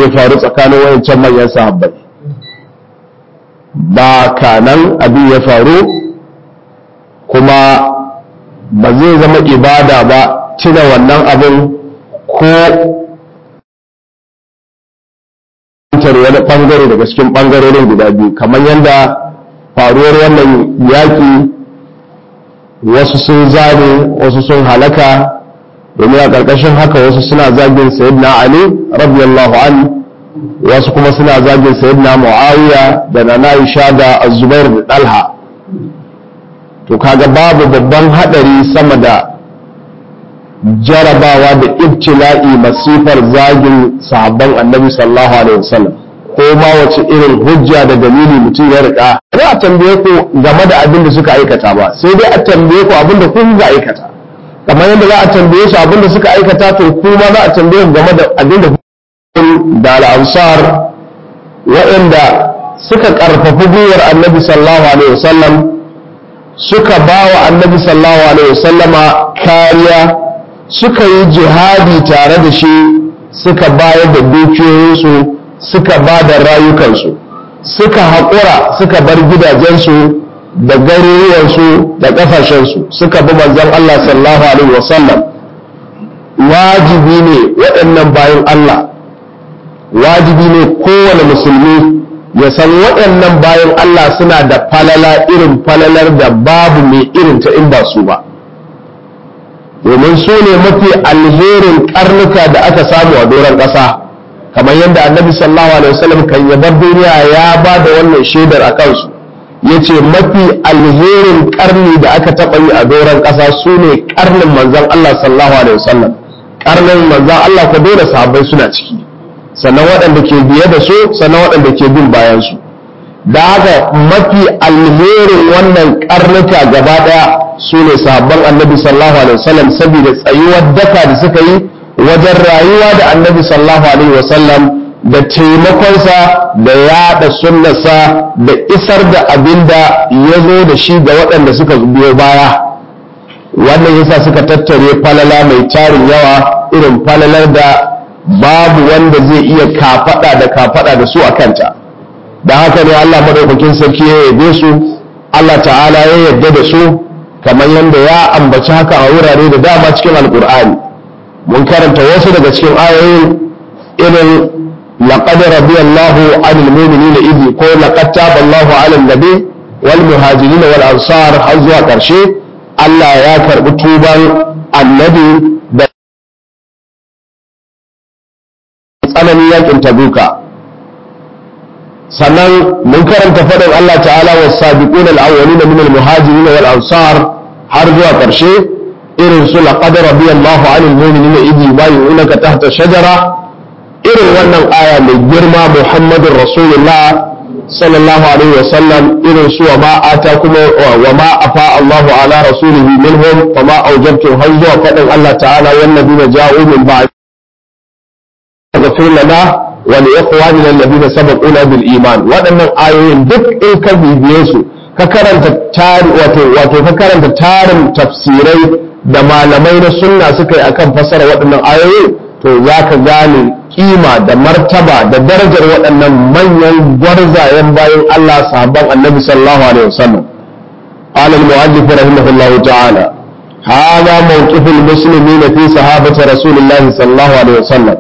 ya faru tsakanin wayancan manyan sahabbai ba kanan abin ya faru kuma ba zai zama ibada ba tuna wannan abin ko wani bangare daga cikin bangarorin guda biyu kamar yadda faruwar wannan yaƙi wasu sun zane wasu sun halaka domin a ƙarƙashin haka wasu suna zagin sayyidina ali radiyallahu an wasu kuma suna zagin sayyidina muawiya da na aisha da azubair da dalha to kaga babu babban hadari sama da jarabawa da ibtila'i masifar zagin sahabban annabi sallallahu alaihi wasallam ko ma wace irin hujja da dalili mutum ya rika ba a tambaye ku game da abin da suka aikata ba sai dai a tambaye ku abin da kun ga aikata kamar yadda za a tambaye su abin da suka aikata to kuma za a tambaye ku game da abin da da al'ansar waɗanda suka ƙarfafi gwiwar annabi sallallahu alaihi wasallam suka ba wa annabi sallallahu alaihi wasallama kariya suka yi jihadi tare da shi suka bayar da dukiyoyinsu suka ba da rayukansu suka haƙura suka bar gidajensu da garuruwansu da ƙasashensu suka bi manzon Allah sallallahu alaihi wasallam wajibi ne waɗannan bayan Allah wajibi ne kowane musulmi ya san waɗannan bayan Allah suna da falala irin falalar da babu mai irin ta in ba su ba domin su ne mafi alherin karnuka da aka samu a doron ƙasa kamar yadda annabi sallallahu alaihi wasallam kan yabar duniya ya ba da wannan shaidar a kansu ya ce mafi alherin karni da aka taɓa yi a doron ƙasa su ne karnin manzan Allah sallallahu alaihi wasallam karnin manzan Allah ko dole sahabbai suna ciki sannan waɗanda ke biye da su sannan waɗanda ke bin bayan su da haka mafi alherin wannan karnuka gaba ɗaya su ne sahabban annabi sallallahu alaihi wasallam saboda tsayuwar daka da suka yi wajen rayuwa da annabi sallallahu alaihi wasallam da taimakonsa da yaɗa sunnarsa da isar da abin da ya zo da shi ga waɗanda suka biyo baya wannan yasa suka tattare falala mai tarin yawa irin falalar da babu wanda zai iya kafaɗa da kafaɗa da su a kanta da haka ne Allah madaukakin sarki ya yabe su Allah ta'ala ya yarda da su kamar yadda ya ambaci haka a wurare da dama cikin alkur'ani mun karanta wasu daga cikin ayoyin irin laqad radiyallahu 'anil mu'minina idh ko laqad taballahu 'alan nabi wal muhajirin wal ansar har zuwa karshe Allah ya karbi tuban annabi da tsananin yakin tabuka sannan mun karanta faɗin Allah ta'ala wa sabiqun al-awwalin min al-muhajirin wal ansar har zuwa ƙarshe irin su laqad radiyallahu 'anil mu'minina idh yubayyi'unaka tahta shajara irin wannan aya mai girma Muhammadur Rasulullah sallallahu alaihi wa sallam irin su wa ma atakum wa ma afa Allahu ala rasulihi minhum wa ma awjabtum har zuwa faɗin Allah ta'ala wan nabiyina ja'u min ba'd yaghfir lana wa li ikhwanina alladhina sabaquna bil iman waɗannan ayoyin duk in ka bibiye su ka karanta tari wato wato ka karanta tarin tafsirai da malamai na sunna suka yi akan fasara waɗannan ayoyi to za ka gane kima da martaba da darajar waɗannan manyan gwarzayen bayan Allah sahabban annabi sallallahu alaihi wasallam قال المؤلف رحمه الله تعالى هذا موقف المسلمين في صحابة رسول الله صلى الله عليه وسلم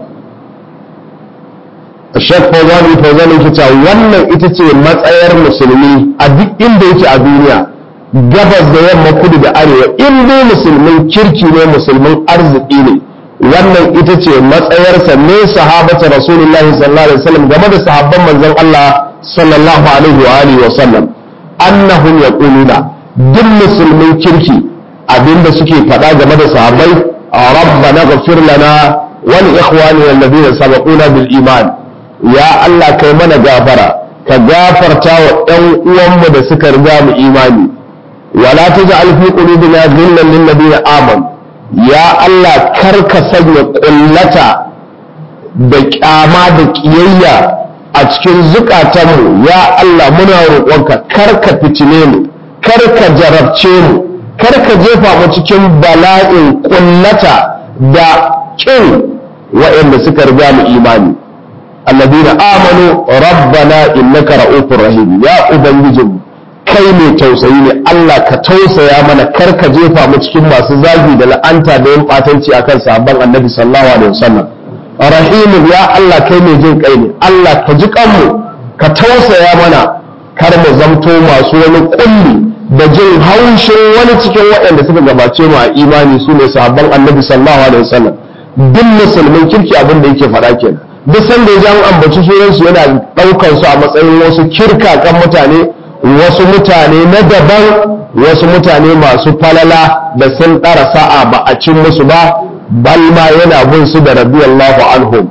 Shek Fauzan Fauzan yake cewa wannan ita ce matsayar musulmi a duk inda yake a duniya gabas da yamma kudu da arewa in dai musulmin kirki ne musulmin arziki ne wannan ita ce matsayarsa ne sahabata Rasulullahi sallallahu alaihi wasallam game da sahabban manzon Allah sallallahu alaihi wa alihi wa sallam annahum yaquluna duk musulmin kirki abinda suke faɗa game da sahabbai rabbana ghfir lana wa li ikhwanina alladhina sabaquna bil iman ya Allah kai mana gafara ka gafarta wa ɗan uwanmu da suka riga mu imani wala taj'al fi qulubina ghillan lil ladina amanu ya Allah kar ka sanya kullata da kyama da kiyayya a cikin zukatanmu ya Allah muna roƙonka kar ka fitine mu kar ka jarabce mu kar ka jefa mu cikin bala'in kullata da kin waɗanda suka riga mu imani Allah amanu rabbana innaka ra'ufur rahim ya ubangijinmu kai mai tausayi ne Allah ka tausaya mana kar ka jefa mu cikin masu zagi da la'anta da yin batanci akan sahabban annabi sallallahu alaihi wasallam rahimu ya Allah kai mai jin kai ne Allah ka ji kanmu ka tausaya mana kar mu zamto masu wani kulli da jin haushin wani cikin waɗanda suka gabace mu a imani su ne sahabban annabi sallallahu alaihi wasallam duk musulmin kirki abin da yake faɗa kenan duk sanda ya an ambaci sunansu yana ɗaukar su a matsayin wasu kirkakan mutane wasu mutane na daban wasu mutane masu falala da sun ɗara sa'a ba a cin musu ba bal ma yana bin su da radiyallahu anhum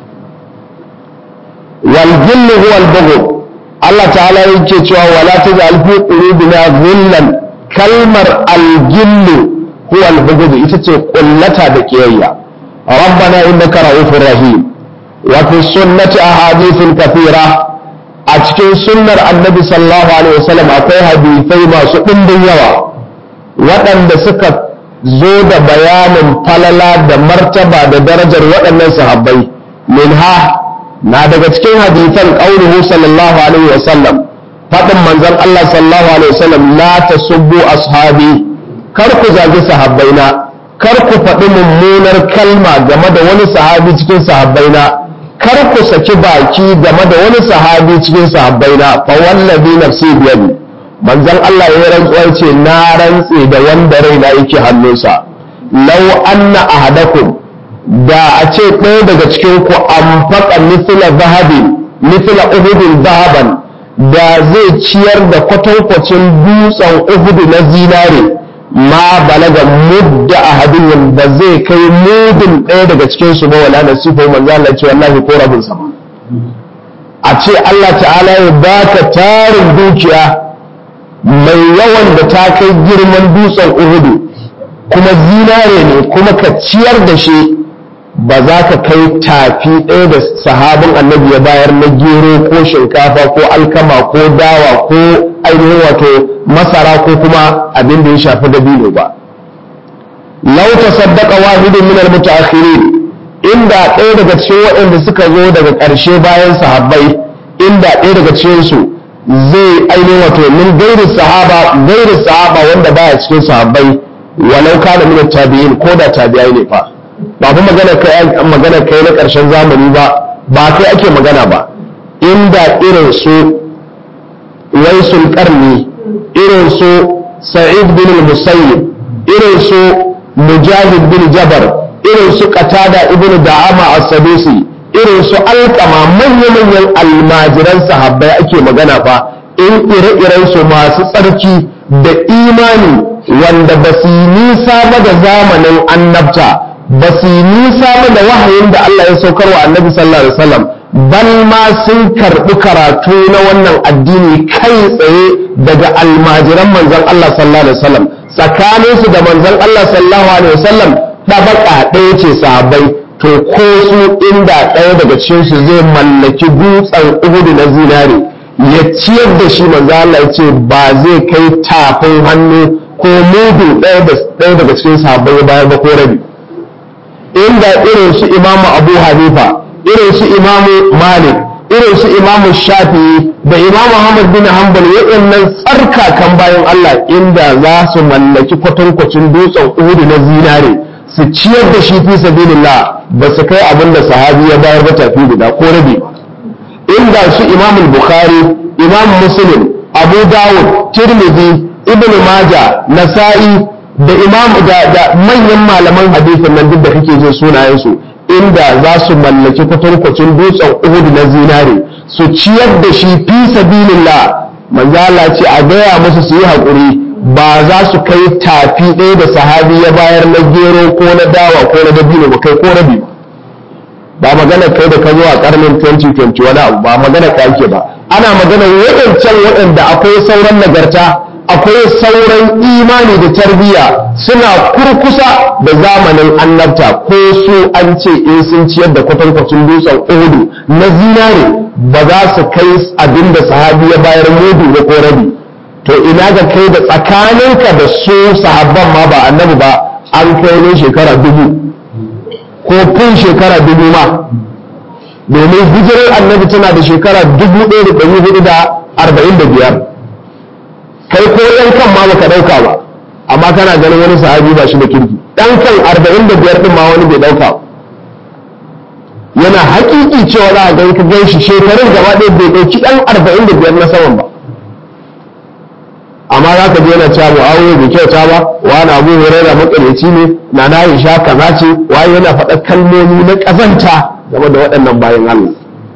wal gillu huwa al bughd Allah ta'ala yake cewa wala taj'al fi qulubina ghillan kalmar al gillu huwa al bughd ita ce kullata da kiyayya rabbana innaka ra'ufur rahim wa fi sunnati ahadithun kathira a cikin sunnar annabi sallallahu alaihi wasallam akwai hadisai masu ɗimbin yawa waɗanda suka zo da bayanin falala da martaba da darajar waɗannan sahabbai minha na daga cikin hadisan qauluhu sallallahu alaihi wasallam faɗin manzon Allah sallallahu alaihi wasallam la tasubbu ashabi kar ku zagi sahabbaina kar ku faɗi mummunar kalma game da wani sahabi cikin sahabbaina kar ku saki baki game da wani sahabi cikin sahabbai na fa wallabi nafsi biyadi manzon Allah ya rantsuwa ce na rantse da wanda raina yake hannunsa law anna ahadakum da a ce ɗaya daga cikin ku anfaqa mithla zahabin mithla uhudin zahaban da zai ciyar da kwatankwacin dutsen uhudu na zinare ma balaga mudda ahadin ba zai kai mudin ɗaya daga cikin su ba wala nasifa manzo Allah ce wallahi ko rabin sa a ce Allah ta'ala ya baka tarin dukiya mai yawan da ta kai girman dutsen Uhudu kuma zinare ne kuma ka ciyar da shi ba za ka kai tafi ɗaya da sahabin annabi ya bayar na gero ko shinkafa ko alkama ko dawa ko ainihin wato masara ko kuma abin da ya shafi dabino ba lau tasaddaqa wahidun min al-mutaakhirin inda ɗaya daga cikin waɗanda suka zo daga ƙarshe bayan sahabbai inda ɗaya daga cikin su zai ainihin wato min gairi sahaba gairi sahaba wanda baya cikin sahabbai walau kana min tabi'in ko da tabi'ai ne fa ba fa magana kai magana kai na ƙarshen zamani ba ba kai ake magana ba inda irin su waisul qarni irin su sa'id bin musayyib irin su mujahid bin jabar irin su qatada ibn da'ama as-sadusi irin su alqama manya-manyan almajiran sahabbai ake magana fa in ire-iren su masu tsarki da imani wanda ba su nisa ba da zamanin annabta ba su nisa ba da wahayin da Allah ya saukar wa annabi sallallahu alaihi wasallam bal ma sun karɓi karatu na wannan addini kai tsaye daga almajiran manzon Allah sallallahu alaihi wasallam tsakaninsu da manzon Allah sallallahu alaihi wasallam ɗabaka ɗaya ce sahabbai to ko su inda ɗaya daga cikin su zai mallaki dutsen uhudu na zinare ya ciyar da shi manzo Allah ya ce ba zai kai tafin hannu ko mudu ɗaya daga cikin sahabbai ya bayar ba ko rabi inda irin su imamu abu hanifa irin su imamu malik irin su imamu shafi'i da imamu ahmad bin hanbal waɗannan tsarkakan bayan allah inda za su mallaki kwatankwacin dutsen uhudu na zinare su ciyar da shi fi sabilillah ba su kai abin da sahabi ya bayar ba tafi guda ko rabi inda su imamu bukhari imamu muslim abu dawud tirmidhi ibn maja nasa'i da imam da manyan malaman hadisin nan duk da kake jin sunayensu inda za su mallaki kwatankwacin dutsen uhud na zinare su ciyar da shi fi sabilillah manzala ce a gaya musu su yi haƙuri ba za su kai tafi ɗaya da sahabi ya bayar na gero ko na dawa ko na dabino ba kai ko rabi ba magana kai da ka zo a karnin 2020 wani abu ba magana ka ake ba ana magana waɗancan waɗanda akwai sauran nagarta akwai sauran imani da tarbiyya suna kurkusa da zamanin annabta ko su an ce in sun ciyar da kwatankwacin dutsen uhudu na zinare ba za su kai abin da sahabi ya bayar mudu da ko rabi to ina ga kai da tsakaninka da su sahabban ma ba annabi ba an kai ne shekara dubu ko fin shekara dubu ma domin hijirar annabi tana da shekara 1445 kai ko ɗan kan ma baka ɗauka ba amma kana ganin wani sahabi ba shi da kirki ɗan kan 45 ɗin ma wani bai ɗauka ba yana hakiki cewa za a gan ka gan shi shekarun gaba ɗaya bai ɗauki ɗan 45 na saman ba amma za ka je yana cewa mu'awiya bai kyauta ba wani abu hurairah makareci ne na na isha kaza ce waye yana faɗa kalmomi na ƙazanta game da waɗannan bayan Allah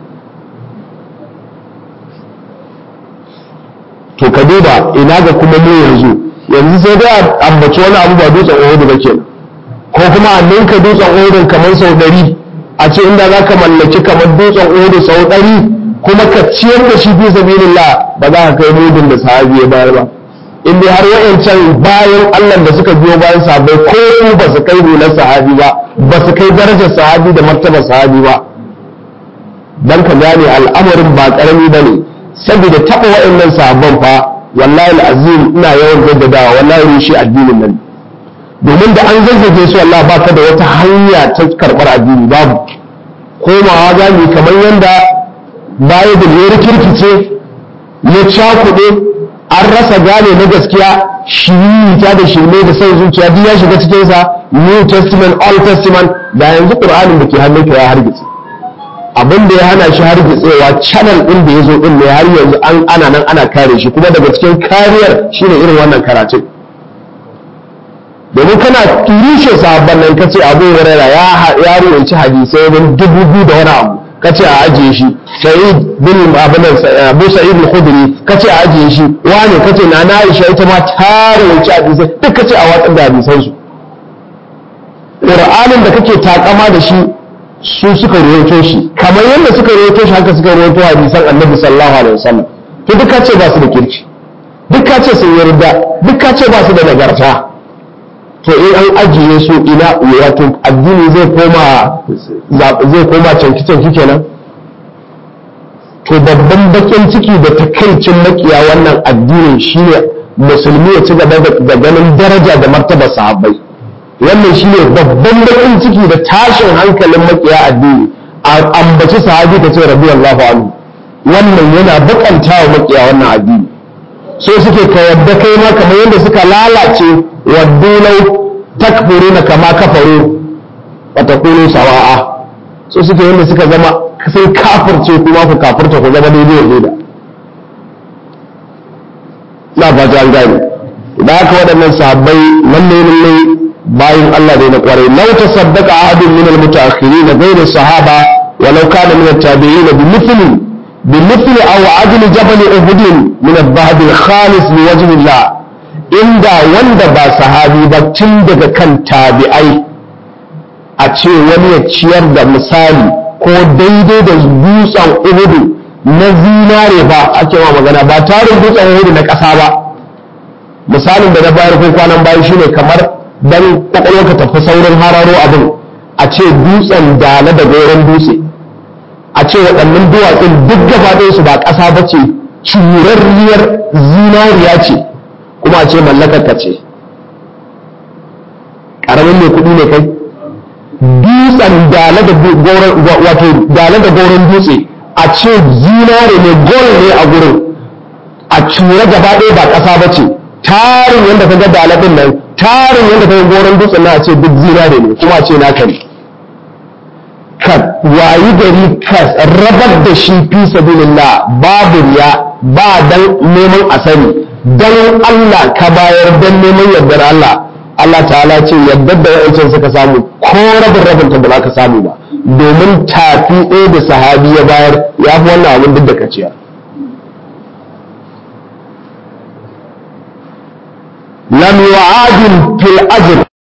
to ka duba ina ga kuma mu yanzu yanzu sai dai ambaci wani abu ba dutsen Uhud ba kenan ko kuma a ninka dutsen Uhud kamar sau ɗari a ce inda za ka mallaki kamar dutsen Uhud sau ɗari kuma ka ciyar da shi fi sabilillah ba za ka kai mudun da sahabi ya bayar ba in dai har wa'ancan bayan Allah da suka biyo bayan sahabbai ko su ba su kai hular sahabi ba ba su kai darajar sahabi da martabar sahabi ba dan ka gane al'amarin ba karami bane saboda taɓa wa'annan sahabban fa wallahi al'azim ina yawan jaddadawa wallahi rushe addinin nan domin da an zazzage su wallahi baka da wata hanya ta karɓar addini babu komawa za mu kamar yanda bible ya rikirkice ya cakuɗe an rasa gane na gaskiya shirita da shirme da son zuciya duk ya shiga cikinsa new testament old testament da yanzu ƙur'anin da ke hannunka ya hargitse abin da ya hana shi hargitsewa channel ɗin da ya zo ɗin ne har yanzu an ana nan ana kare shi kuma daga cikin kariyar shine irin wannan karatun domin kana rushe sahabban nan kace abu huraira ya ya ruwanci hadisai wani dubu biyu da wani abu kace a ajiye shi sa'id bin abin abu sa'id al-khudri kace a ajiye shi wane kace na na aisha ita ma ta ruwanci hadisai duk kace a watsar da hadisan su qur'anin da kake takama da shi su suka ruwaito shi kamar yadda suka ruwaito shi haka suka ruwaito hadisan annabi sallallahu alaihi wasallam to duk kace ba su da kirki duk kace sun yarda duk kace ba su da nagarta to in an ajiye su ina wato addini zai koma zai koma canki canki kenan to babban bakin ciki da takaicin makiya wannan addinin shine musulmi ya ci gaba da ganin daraja da martaba sahabbai wannan shine babban bakin ciki da tashin hankalin makiya addini a ambaci sahabi ta ce radiyallahu anhu wannan yana bakanta wa makiya wannan addini so suke ka yadda kai ma kamar yadda suka lalace waddulau takfuruna kama kafaru wa takunu sawa'a so suke yadda suka zama sun kafirce kuma ku kafirta ku zama daidai da na ba ta gani da haka waɗannan sahabbai lalle lalle bayan Allah ne na kwarai law tasaddaqa ahadun min al-mutaakhirin ghayr sahaba walau kana min at-tabi'in bi mithli bi mithli aw adli jabal uhud min al-dhahab al-khalis li wajhi Allah inda wanda ba sahabi ba tun daga kan tabi'ai a ce wani ya ciyar da misali ko daidai da dutsen uhudu na zinare ba ake ma magana ba tarin dutsen uhudu na ƙasa ba misalin da na bayar ko kwanan bayan shine kamar dan kwakwalwarka tafi saurin hararo abin a ce dutsen dala da goron dutse a ce waɗannan duwatsun duk gaba su ba ƙasa ba ce curarriyar zinariya ce kuma a ce mallakarka ce ƙaramin mai kuɗi ne kai dutsen dala da goron dutse a ce zinare ne gol ne a gurin a cura gaba ɗaya ba ƙasa ba ce tarin yadda ka ga dala ɗin nan tarin yadda ka ga goron dutsen na a ce duk zinare ne kuma a ce naka ne ka wayi gari ka rabar da shi fi sabilillah babu riya ba dan neman asali dan Allah ka bayar dan neman yardar Allah Allah ta'ala ce yardar da wa'ancan suka samu ko rabin rabin ta ba za ka samu ba domin tafi ɗaya da sahabi ya bayar ya fi wannan abin duk da ka ciyar lam yu'adil fil ajr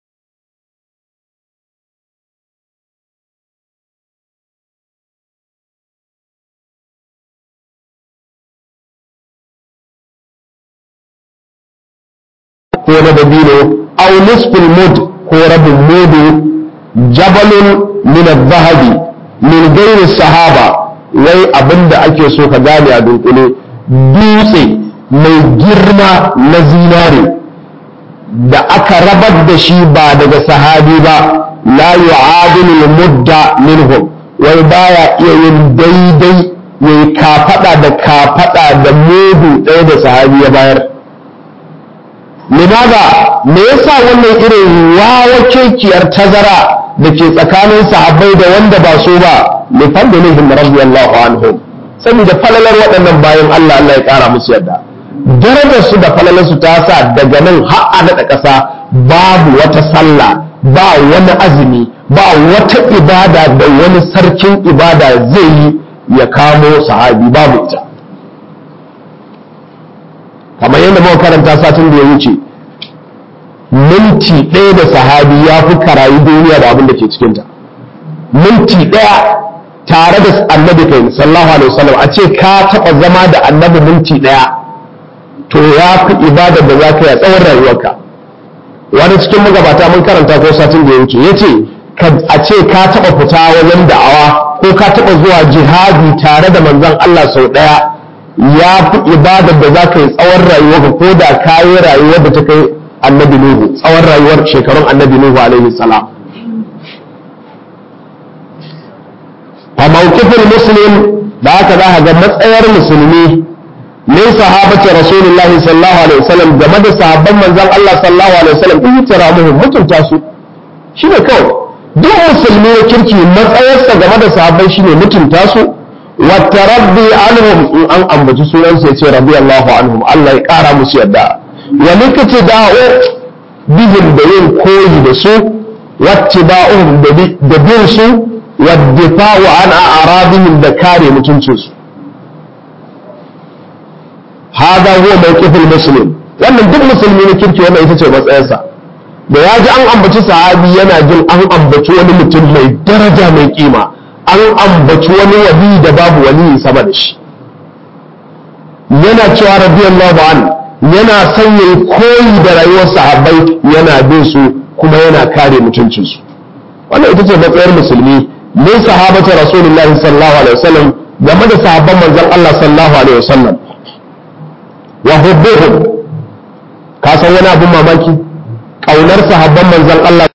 ko na dabino aw nisful mud ko rabin mudu jabalun min zahabi min gairi sahaba wai abinda ake so ka gane a dunkule dutse mai girma na zinare da aka rabar da shi ba daga sahabi ba la yu'adilu mudda minhum wai baya iya yin daidai ya yi kafaɗa da kafaɗa da mudu ɗaya da sahabi ya bayar limaza me yasa wannan irin wawa kekiyar tazara da ke tsakanin sahabbai da wanda ba so ba li fadlihim radiyallahu anhum saboda falalar waɗannan bayan Allah Allah ya ƙara musu yadda darajar su da falalar su ta sa daga nan har a daɗa ƙasa babu wata sallah ba wani azumi ba wata ibada da wani sarkin ibada zai yi ya kamo sahabi babu ita kamar yadda muka karanta satin da ya wuce minti ɗaya da sahabi ya fi karayi duniya da abin da ke cikinta minti ɗaya tare da annabi kai sallallahu alaihi wasallam a ce ka taɓa zama da annabi minti ɗaya to ya fi ibadar da za ka yi a tsawon rayuwarka wani cikin magabata mun karanta ko satin da ya wuce ya ce a ce ka taɓa fita wajen da'awa ko ka taɓa zuwa jihadi tare da manzon Allah sau ɗaya ya fi ibadar da za ka yi tsawon rayuwarka ko da ka yi rayuwar da ta kai annabi Nuhu tsawon rayuwar shekarun annabi Nuhu alaihi salam fa mawqifin muslim da haka za ka ga matsayar musulmi ne sahabati rasulullahi sallallahu alaihi wasallam game da sahabban manzon Allah sallallahu alaihi wasallam in taramuhu mutunta su shine kawai duk musulmi ya kirki matsayarsa game da sahabbai shine mutunta su wa tarabbi anhum in an ambaci sunansa ya ce radiyallahu anhum Allah ya kara musu yadda wa likati da'u bihim da yin koyi da su wattiba'uhum da bin su waddifa'u an a'radihim da kare mutuncinsu hada huwa mawqiful muslim wannan duk musulmi ne kirki wannan ita ce matsayarsa da ya ji an ambaci sahabi yana jin an ambaci wani mutum mai daraja mai kima an ambaci wani wali da babu wali sama da shi yana cewa radiyallahu anhu yana son yayi koyi da rayuwar sahabbai yana bin su kuma yana kare mutuncinsu wannan ita ce matsayar musulmi min sahabata rasulullahi sallallahu alaihi wasallam game da sahabban manzon Allah sallallahu alaihi wasallam wa hubbuhum ka san wani abun mamaki kaunar sahabban manzon Allah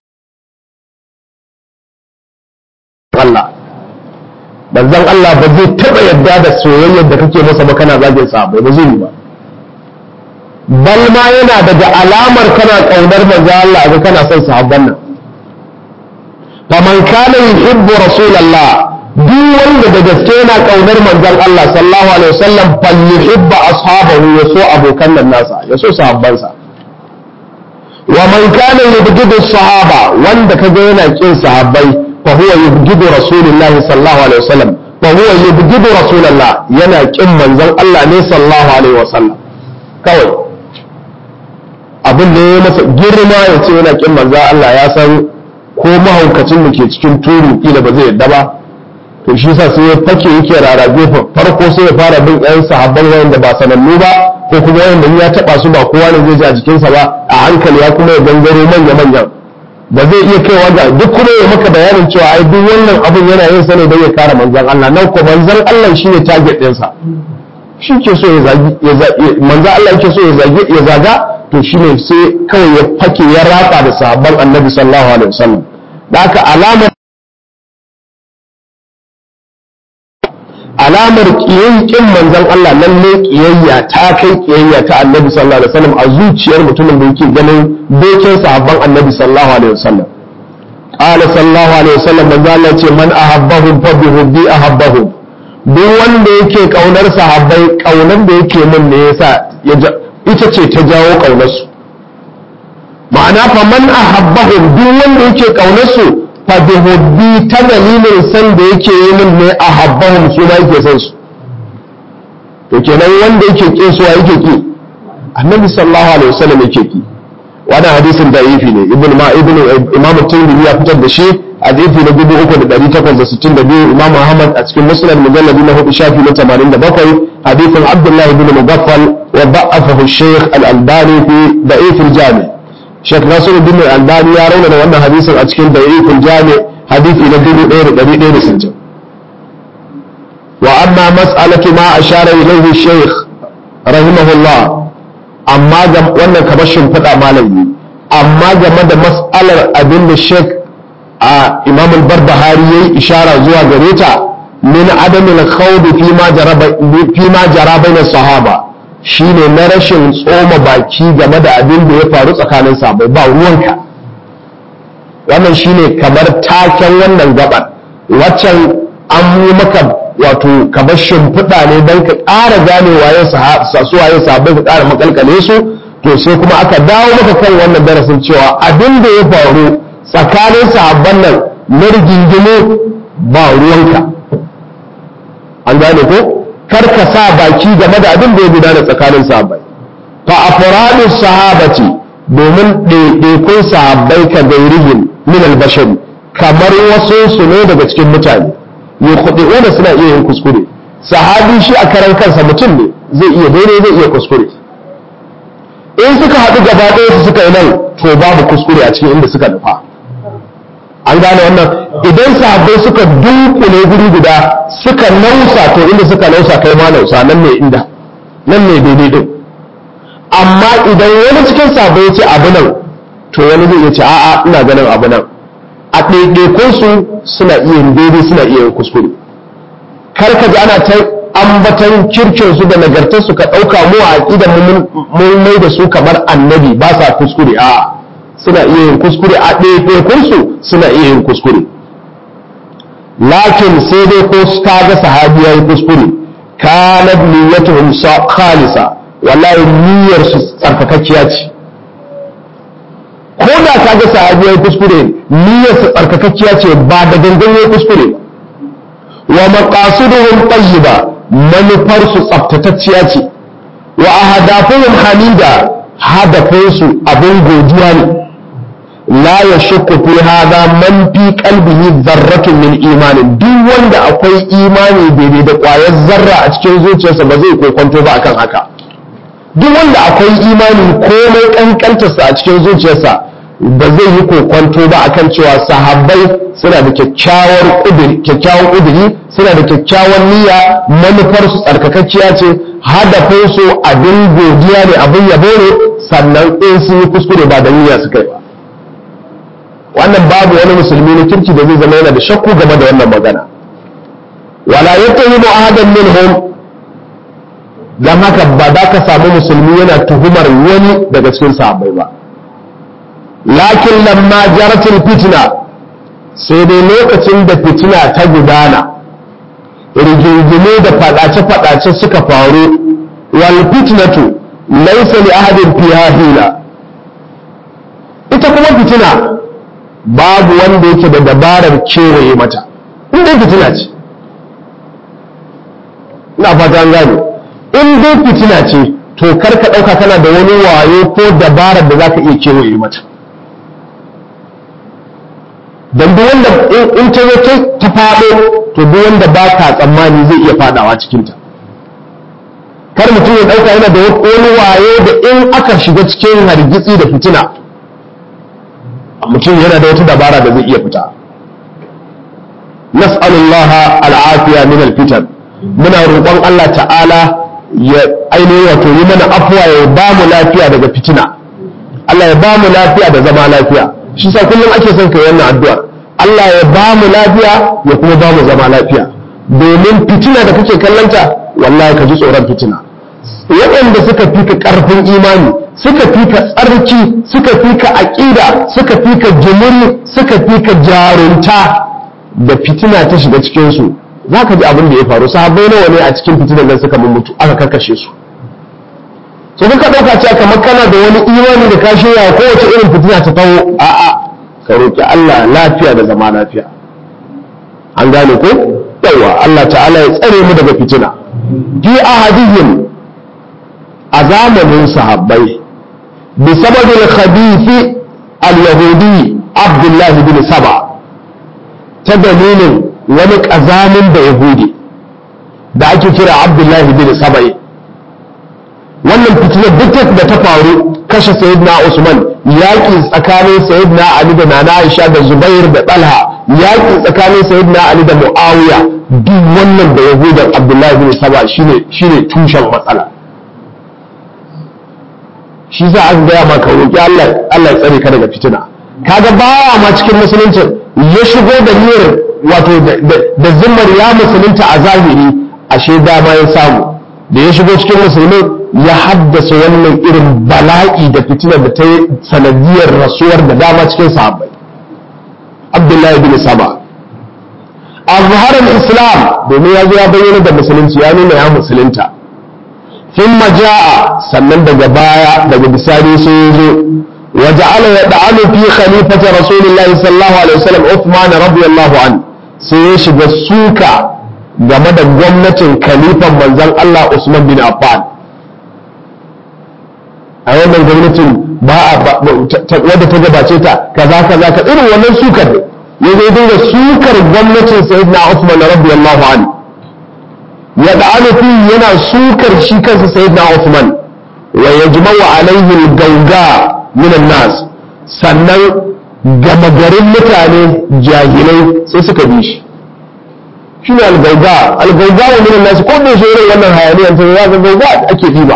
Allah manzon Allah ba zai taba yadda da soyayyar da kake masa ba kana zagin sahabbai ba zai yi ba bal ma yana daga alamar kana kaunar manzo Allah ga kana son sahabban nan faman kana yuhibbu rasulullah duk wanda da gaske yana kaunar manzon Allah sallallahu alaihi wasallam fal yuhibbu ashabahu ya so abokan nan nasa ya so sahabbansa wa man kana yubghidu sahaba wanda kaga yana kin sahabbai fa huwa yubghidu rasulullahi sallallahu alaihi wasallam fa huwa yubghidu rasulullah yana kin manzon Allah ne sallallahu alaihi wasallam kawai abin da ya masa girma ya ce yana kin manzo Allah ya san ko mahaukacin da ke cikin turu kila ba zai yadda ba to shi sa sai ya fake yake rarrabe farko sai ya fara bin ɗayan sahabban wanda ba sanannu ba ko kuma wanda ya taba su ba kowa ne zai ji a jikinsa ba a hankali ya kuma ya gangaro manya manyan ba zai iya kaiwa ga duk kuma ya maka bayanin cewa ai duk wannan abin yana yin sa ne don ya kare manzon Allah nan ko manzon Allah shine target ɗinsa shi ke so ya zagi manzo Allah yake so ya zagi ya zaga to shine sai kawai ya fake ya ratsa da sahabban annabi sallallahu alaihi wasallam da haka alamar alamar kin manzon Allah lalle kiyayya ta kai kiyayya ta annabi sallallahu alaihi wasallam a zuciyar mutumin da yake ganin dokin sahabban annabi sallallahu alaihi wasallam qala sallallahu alaihi wasallam manzo Allah ce man ahabbahum fa bi hubbi ahabbahum duk wanda yake kaunar sahabbai kaunar da yake min ne yasa ita ce ta jawo kaunarsu ma'ana fa man ahabbahum duk wanda yake kaunarsu fa bi hubbi ta dalilin san da yake yi min ne ahabbahum su ma yake san su to kenan wanda yake kin su yake ki annabi sallallahu alaihi wasallam yake ki wannan hadisin da'ifi ne ibn ma ibn imam tirmidhi ya fitar da shi hadisi na 3862 imam ahmad a cikin musnad mujalladi na hudu shafi na 87 hadisin abdullah ibn mugaffal wa da'afahu shaykh al-albani fi da'if al-jami shaykh nasiruddin al-albani ya rauna wannan hadisin a cikin da'if al-jami hadisi na 1160 wa amma mas'alatu ma ashara ilayhi shaykh rahimahullah amma wannan kamar shimfiɗa malami amma game da mas'alar abin da sheik a imam al-barbahari yayi ishara zuwa gare ta min adamil khawd fi ma jaraba fi ma jaraba na sahaba shine na rashin tsoma baki game da abin da ya faru tsakanin sahabbai ba ruwanka wannan shine kamar taken wannan gabar waccan an yi maka wato kamar shimfiɗa ne don ka ƙara gane waye su waye sahabbai ka ƙara makalkale su to sai kuma aka dawo maka kan wannan darasin cewa abin da ya faru tsakanin sahabban nan na rigingimu ba ruwanka an gane ko kar ka sa baki game da abin da ya gudana tsakanin sahabbai fa afradu sahabati domin ɗaiɗaikun sahabbai ka gairihim min albashari kamar wasu su ne daga cikin mutane yukhdi'una suna iya yin kuskure sahabi shi a karan kansa mutum ne zai iya daidai zai iya kuskure in suka haɗu gaba ɗaya su suka yi nan to babu kuskure a cikin inda suka nufa an gane wannan idan sahabbai suka dunkule guri guda suka nausa to inda suka nausa kai ma nausa nan ne inda nan ne daidai din amma idan wani cikin sahabbai ya ce abu nan to wani zai iya ce a'a ina ganin abu nan a ɗaiɗaikunsu suna iya yin daidai suna iya yin kuskure kar ka ji ana ta ambatan kirkinsu da nagartarsu ka ɗauka mu a aƙidan mun mai da su kamar annabi ba sa kuskure a suna iya yin kuskure a ɗaiɗaikunsu suna iya yin kuskure lakin sai dai ko ka ga sahabi ya yi kuskure kana niyyatuhum khalisa wallahi niyyar su tsarkakakkiya ce ko da ka ga sahabi ya yi kuskure niyyar su tsarkakakkiya ce ba da gangan ya kuskure wa maqasiduhum tayyiba manufar su tsaftatacciya ce wa ahdafuhum hamida hadafin su abin godiya ne la yashukku fi hada man fi qalbihi dharratun min imanin duk wanda akwai imani daidai da ƙwayar zarra a cikin zuciyarsa ba zai kokonto ba akan haka duk wanda akwai imani komai kankantarsa a cikin zuciyarsa ba zai yi kokwanto ba akan cewa sahabbai suna da kyakkyawar kyakkyawan ƙuduri suna da kyakkyawan niyya manufar su tsarkakakkiya ce hadafin su abin godiya ne abin yabo ne sannan in sun yi kuskure ba da niyya suka yi ba wannan babu wani musulmi na kirki da zai zama yana da shakku game da wannan magana wala yattahimu ahadan minhum dan haka ba za ka samu musulmi yana tuhumar wani daga cikin sahabbai ba lakin lamma jaratul fitna sai dai lokacin da fitina ta gudana rigingimu da fadace-fadace suka faru wal fitnatu laysa li ahadin fiha hila ita kuma fitina babu wanda yake da dabarar kewaye mata inda fitina ce ina fata an gane in dai fitina ce to kar ka ɗauka kana da wani wayo ko dabarar da za ka iya kewaye mata don duk wanda in ta zo ta faɗo to duk wanda ba ka tsammani zai iya faɗawa cikinta kar mutum ya ɗauka yana da wani wayo da in aka shiga cikin hargitsi da fitina mutum yana da wata dabara da zai iya fita nas'alullaha al'afiya min al-fitan muna roƙon Allah ta'ala ya ainihin wato yi mana afuwa ya ba mu lafiya daga fitina Allah ya ba mu lafiya da zama lafiya shi sa kullum ake son kai wannan addu'a Allah ya ba mu lafiya ya kuma ba mu zama lafiya domin fitina da kake kallanta wallahi ka ji tsoron fitina waɗanda suka fi ka ƙarfin imani suka fi ka tsarki suka fi ka aƙida suka fi ka jimiri suka fi ka jarunta da fitina ta shiga cikinsu za ka ji abin da ya faru sahabbai nawa ne a cikin fitinan nan suka mutu aka karkashe su so kuka ɗauka cewa kamar kana da wani imani da ka shirya kowace irin fitina ta taho a'a ka roƙi Allah lafiya da zama lafiya an gane ko yawa Allah ta'ala ya tsare mu daga fitina fi ahadihim a zamanin sahabbai bi sababil khabithi al-yahudi Abdullah bin Saba ta dalilin wani ƙazamin da yahudi da ake kira Abdullah bin Saba'i wannan fitinar duk da ta faru kashe sayyidina Usman yaƙi tsakanin sayyidina Ali da Nana Aisha da Zubair da Talha yaƙi tsakanin sayyidina Ali da Muawiya duk wannan da Yahudan Abdullahi bin Saba shine shine tushen matsala shi za a gaya maka roƙi Allah Allah ya tsare ka daga fitina kaga baya ma cikin musuluncin ya shigo da niyyar wato da zimmar ya musulunta a zahiri ashe dama ya samu da ya shigo cikin musulmin ya haddasa wannan irin bala'i da fitina da ta yi sanadiyar rasuwar da dama cikin sahabbai abdullahi bin saba azharar islam domin ya zo ya bayyana da musulunci ya nuna ya musulunta ثم جاء sannan daga baya daga bisani sai ya zo وجعل يدعن في خليفة رسول الله صلى الله عليه وسلم عثمان رضي الله عنه sai ya shiga suka game da gwamnatin khalifan manzon Allah Usman bin Affan a wannan gwamnatin ba wadda ta gabace ta kaza kaza ka irin wannan sukar ne ya zai dinga sukar gwamnatin sayyidina Usman radiyallahu anhu ya da'anu fi yana sukar shi kansa sayyidina Usman wa yajma'u alaihi al-gawga minan nas sannan gama garin mutane jahilai sai suka bi shi shi ne algauga algauga wa minan nas ko da shi irin wannan hayaniyar ta ya ga gauga ake ɗiba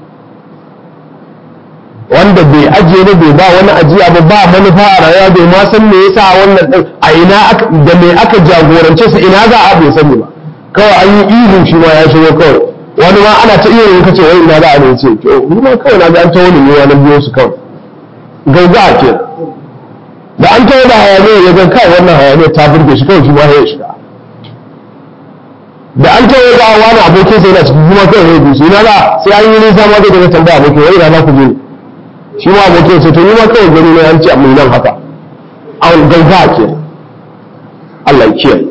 wanda bai ajiye ne bai ba wani ajiya ba ba manufa a rayuwa bai ma san me yasa wannan din a ina da me aka jagorance su ina za a bai sani ba kawai an yi ihu shi ma ya shigo kawai wani ma ana ta iya yin kace wai ina za a ne ce ni ma kawai na ga an ta wani ne wani biyo su kawai gauga ke da an tawo da hayaniya ya ga kai wannan hayaniya ta burge shi kawai shi ma ya shiga da an tawo da wani abokin sai yana cikin kuma kai ya dusu ina da sai an yi nisa ma zai daga tambaya abokin wai ina ku je shi ma abokin sai to ni ma kawai gani ne an ce amma nan haka an gauga ke Allah ya kiyaye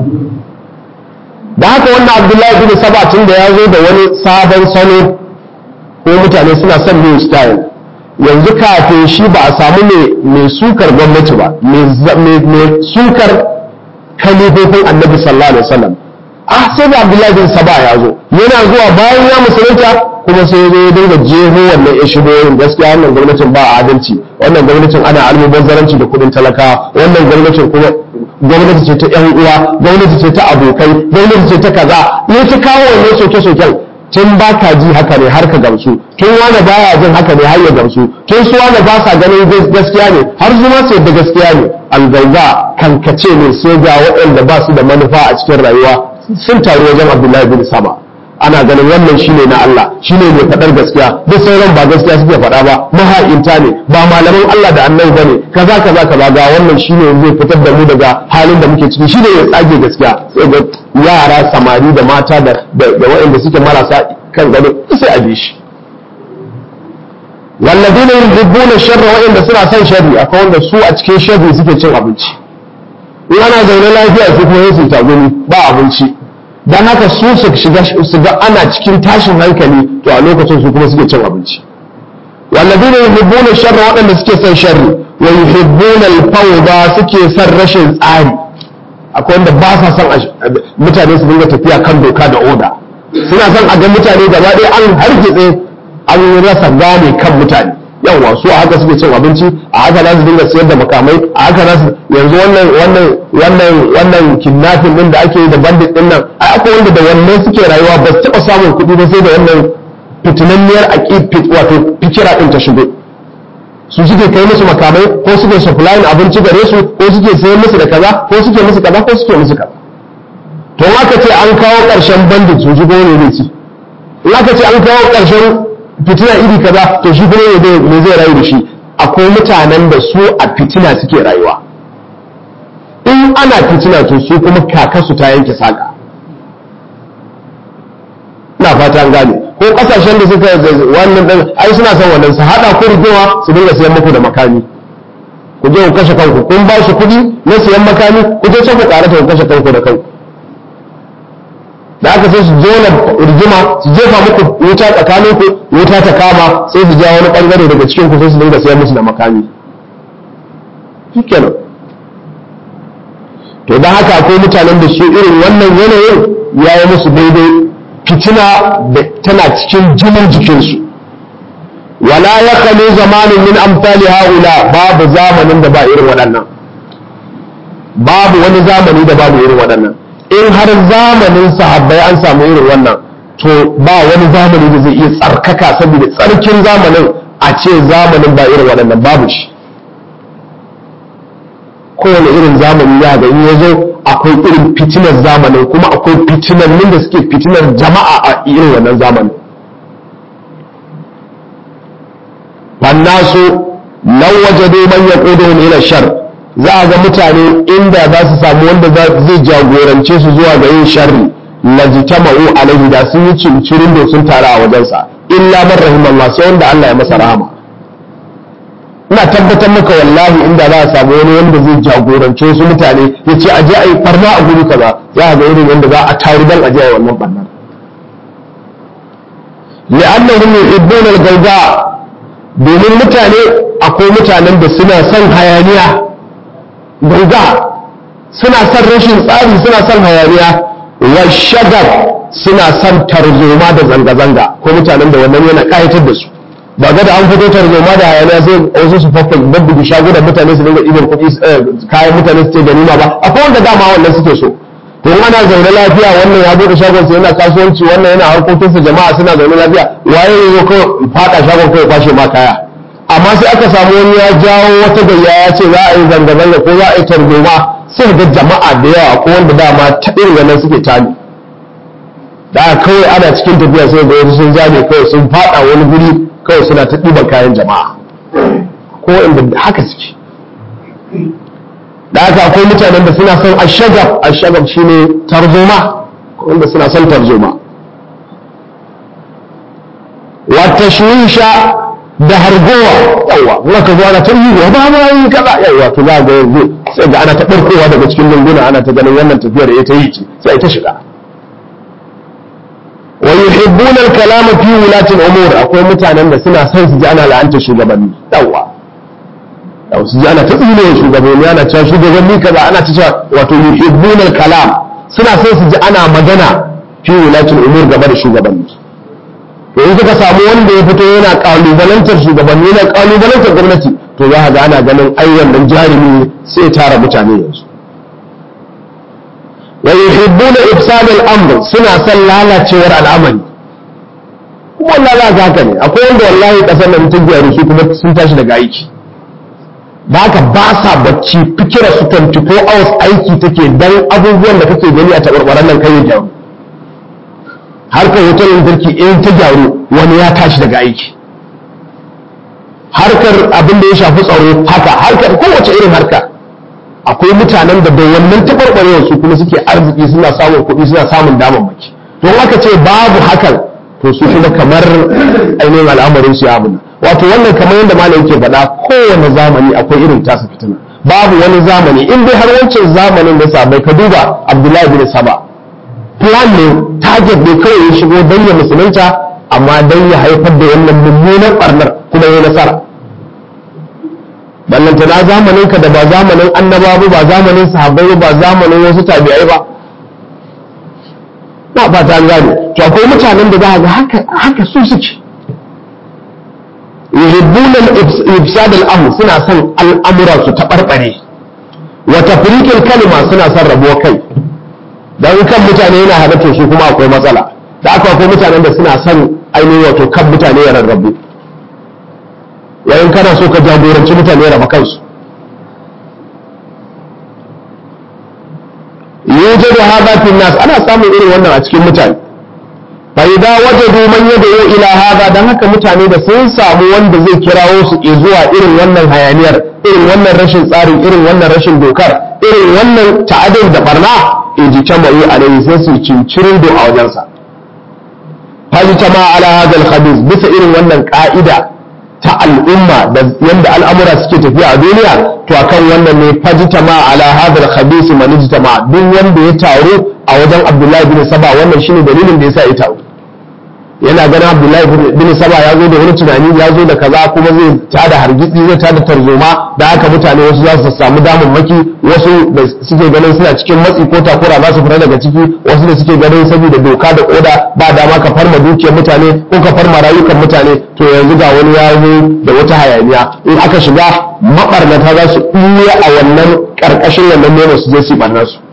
da haka wannan Abdullahi bin Sabatin da ya zo da wani sabon salo ko mutane suna son new style yanzu kafin shi ba a samu mai sukar gwamnati ba mai sukar kalifofin annabi sallallahu alaihi wasallam ah sai da abdullahi bin saba ya zo yana zuwa bayan ya musulunta kuma sai ya zo ya dinga jeho wannan ya shigo yin gaskiya wannan gwamnatin ba adalci wannan gwamnatin ana almubazzaranci da kudin talakawa wannan gwamnatin kuma gwamnati ce ta yan uwa gwamnati ce ta abokai gwamnati ce ta kaza ne ta kawo wannan soke-soken tun ba ka ji haka ne har ka gamsu tun wani baya jin haka ne har ya gamsu tun su wani ba sa ganin gaskiya ne har zuma su yadda gaskiya ne algauga kankace ne sai ga waɗanda ba su da manufa a cikin rayuwa sun taru wajen abdullahi bin sama ana ganin wannan shine na Allah shine mai faɗar gaskiya duk sauran ba gaskiya suke faɗa ba maha'inta ne ba malaman Allah da annabi bane kaza kaza kaza ga wannan shine zai fitar da mu daga halin da muke ciki shine ya tsage gaskiya sai ga yara samari da mata da da waɗanda suke marasa kan gado sai a bi shi walladina yuhibbuna sharra waɗanda suna son sharri akwai wanda su a cikin sharri suke cin abinci in ana zaune lafiya su kuma su tagumi ba abinci don haka su su shiga su ga ana cikin tashin hankali to a lokacin su kuma suke cin abinci walladina yuhibbuna sharra waɗanda suke son sharri wa yuhibbuna al-fawda suke son rashin tsari akwai wanda ba sa son mutane su dinga tafiya kan doka da oda suna son a ga mutane gaba ɗaya an hargitse an rasa gane kan mutane yawa su a haka suke cin abinci a haka za su dinga siyar da makamai a haka za su yanzu wannan wannan wannan wannan kidnapping din da ake yi da bandit din nan ai akwai wanda da wannan suke rayuwa ba su taba samun kuɗi ba sai da wannan fitinanniyar aqid wato fikira din ta shigo su suke kai musu makamai ko suke supplying abinci gare su ko suke sayar musu da kaza ko suke musu kaza ko suke musu kaza to aka ce an kawo ƙarshen bandit su shigo ne zai ci in aka ce an kawo ƙarshen fitina iri kaza to shi kuma ne me zai rayu da shi akwai mutanen da su a fitina suke rayuwa in ana fitina to su kuma kakasu ta yanke saka ina fata an gane ko kasashen da suka wannan din ai suna son wannan su hada ku rigima su dinga sayan muku da makami ku je ku kashe kanku kun ba shi kuɗi na sayan makami ku je sai ku karata ku kashe kanku da kanku da aka sai su jona rigima su jefa muku wuta tsakanin ku wuta ta kama sai su ja wani bangare daga cikin ku sai su dinga sayar musu da makami shikenan to don haka akwai mutanen da su irin wannan yanayin ya yi musu daidai fitina da tana cikin jinin jikinsu wala ya kalu zamanin min amsali haula babu zamanin da ba irin waɗannan babu wani zamani da babu irin waɗannan in har zamanin sahabbai an samu irin wannan to ba wani zamani da zai iya tsarkaka saboda tsarkin zamanin a ce zamanin ba irin waɗannan babu shi kowane irin zamani ya ga in ya zo akwai irin fitinar zamanin kuma akwai fitinannin da suke fitinar jama'a a irin wannan zamanin fannasu lau wajadu man yaquduhum ila shar za a ga mutane inda za su samu wanda zai jagorance su zuwa ga yin sharri lajtama'u alaihi da sun yi cincirin da sun tara a wajensa illa man rahimallah sai wanda Allah ya masa rahama ina tabbatar maka wallahi inda za a samu wani wanda zai jagorance wasu mutane ya ce aje a yi barna a guri kaza za a ga irin yadda za a taru dan aje a yi wannan barnar li'annahum yuhibbuna al-gawga domin mutane akwai mutanen da suna son hayaniya gauga suna son rashin tsari suna son hayaniya wa shagar suna son tarzoma da zanga-zanga ko mutanen da wannan yana kayatar da su ba ga da an fito tarzoma da hayaniya sai wasu su fafa babbugi shagunan mutane su dinga ɗiban kuɗi kayan mutane su ce ganima ba akwai wanda dama wannan suke so to ana zaune lafiya wannan ya buɗe shagon sa yana kasuwanci wannan yana harkokinsa jama'a suna zaune lafiya waye ya zo kawai fada shagon kawai kwashe ma kaya amma sai aka samu wani ya jawo wata gayya ya ce za a yi zanga-zanga ko za a yi tarzoma sai ga jama'a da yawa ko wanda dama ta irin wannan suke tani da kawai ana cikin tafiya sai ga wasu sun zame kawai sun fada wani guri kawai suna ta ɗiban kayan jama'a ko inda haka suke da haka akwai mutanen da suna son ashagab ashagab shine tarzoma wanda suna son tarzoma wa tashwisha da hargowa yawa kuma ka zo ana ta yi wa ba ma yi kaza yawa to za ga yanzu sai ga ana ta barkowa daga cikin lunguna ana ta ganin wannan tafiyar ya ta yi ce sai ta shiga wa yuhibbuna al-kalama fi wulati al-umur akwai mutanen da suna son su ji ana la'anta shugabanni yawa yawa su ji ana ta tsine shugabanni ana cewa shugabanni kaza ana ta cewa wato yuhibbuna al-kalam suna son su ji ana magana fi wulati al-umur game da shugabanni to in suka samu wanda ya fito yana kalubalantar shugabanni yana kalubalantar gwamnati to za ga ana ganin ai wannan jarumi sai tara mutane yanzu wa yuhibbuna ifsad al-amr suna son lalacewar al'amari kuma wallahi za haka ne akwai wanda wallahi kasar nan ta gyaru su kuma sun tashi daga aiki ba ka ba sa bacci fikira su 24 hours aiki take dan abubuwan da kake gani a tabarbaran nan kai ya gyaru harkar wutar lantarki in ta gyaru wani ya tashi daga aiki harkar abin da ya shafi tsaro haka harkar kowace irin harka akwai mutanen da da wannan taɓarɓarewar su kuma suke arziki suna samun kuɗi suna samun damammaki don aka ce babu hakan to su kuma kamar ainihin al'amarin su ya abuna wato wannan kamar yadda malam yake faɗa kowane zamani akwai irin tasa fitina babu wani zamani in dai har wancan zamanin da sabai ka duba abdullahi bin saba plan ne target ne kawai ya shigo don ya musulunta amma don ya haifar da wannan mummunan barnar kuma ya nasara ballanta na zamanin ka da ba zamanin annabawa ba zamanin sahabbai ba zamanin wasu tabi'ai ba na ba ta gane to akwai mutanen da za ga haka haka su suke yuhibbuna ifsad al-amr suna son al'amura su tabarbare wa tafriqil kalima suna son rabuwa kai dan kan mutane yana halatta su kuma akwai matsala da aka akwai mutanen da suna son ainihin wato kan mutane ya rarrabu yayin kana so ka jagoranci mutane raba kansu yujadu hadha fi nas ana samun irin wannan a cikin mutane fa idza wajadu man yad'u ila hadha dan haka mutane da sun samu wanda zai kirawo su zuwa irin wannan hayaniyar irin wannan rashin tsarin irin wannan rashin dokar irin wannan ta'adin da barna ijtama'u alayhi sai su cincirin do a wajensa fajtama ala hadha al-khabith bisa irin wannan ka'ida ta al'umma da yanda al'amura suke tafiya a duniya to akan wannan ne fajtama ala hadha al-khabith man ijtama duk wanda ya taru a wajen Abdullahi bin Saba wannan shine dalilin da yasa ya taru yana ganin Abdullahi bin Saba ya zo da wani tunani ya zo da kaza kuma zai tada hargitsi zai tada tarzoma da haka mutane wasu za su samu damammaki wasu da suke ganin suna cikin matsi ko takura za su fita daga ciki wasu da suke ganin saboda doka da koda ba dama ka farma dukiyar mutane ko ka farma rayukan mutane to yanzu ga wani ya zo da wata hayaniya in aka shiga mabarnata za su ɓuya a wannan ƙarƙashin wannan nono su je su ɓarnar su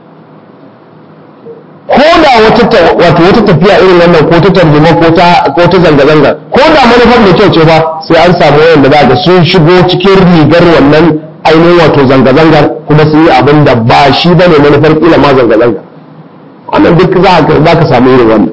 ko da wata wato wata tafiya irin wannan ko ta tarjuma ko ta ko ta zanga zanga ko da manufar mai kyau ce ba sai an samu wanda za ga sun shigo cikin rigar wannan ainihin wato zanga-zangar kuma sun yi abin da ba shi ba ne manufar kila ma zanga-zanga wannan duk za ka samu irin wannan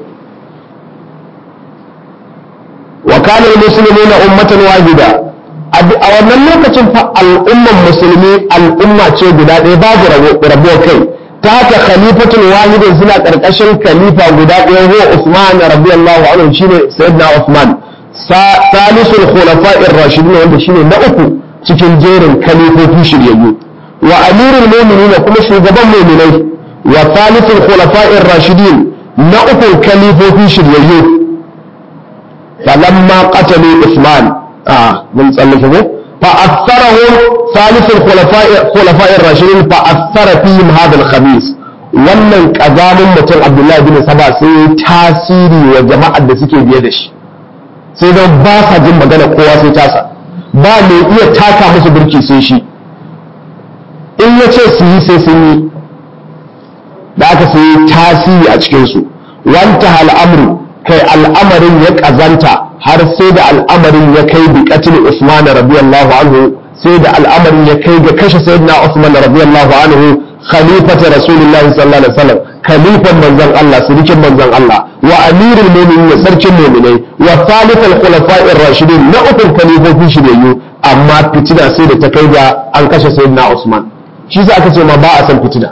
wa kana musulmi na ummatan wahida a wannan lokacin fa al'umman musulmi al'umma ce guda ɗaya babu rabuwar kai ta haka khalifatul wahidin suna karkashin khalifa guda ɗaya huwa Usman radiyallahu anhu shine sayyidina Usman salisul khulafa'ir rashidin wanda shine na uku cikin jerin khalifofi shiryayyu wa amirul mu'minin kuma shugaban mu'minai wa salisul khulafa'ir rashidin na uku khalifofi shiryayyu falamma qatalu Usman ah mun tsallake ko fa atharahu salisul khulafa'ir rashidin fa athara fihim hadha al-khabith wannan kazamin mutum Abdullahi bin Saba sai tasiri wa jama'ar da suke biye da shi sai don ba sa jin magana kowa sai tasa ba mai iya taka musu birki sai shi in ya ce su yi sai sun yi da aka sai tasiri a cikinsu wanta al'amru kai al'amarin ya ƙazanta har sai da al'amarin ya kai bi katil usman radiyallahu anhu sai da al'amarin ya kai ga kashe sayyidina usman radiyallahu anhu khalifata rasulullahi sallallahu alaihi wasallam khalifan manzon Allah sirikin manzon Allah wa amirul mu'minin ya sarkin mu'minai wa thalithal khulafa'ir rashidin na ukun khalifofin shiryayyu amma fitina sai da ta kai ga an kashe sayyidina Usman shi sa aka ce ma ba a san fitina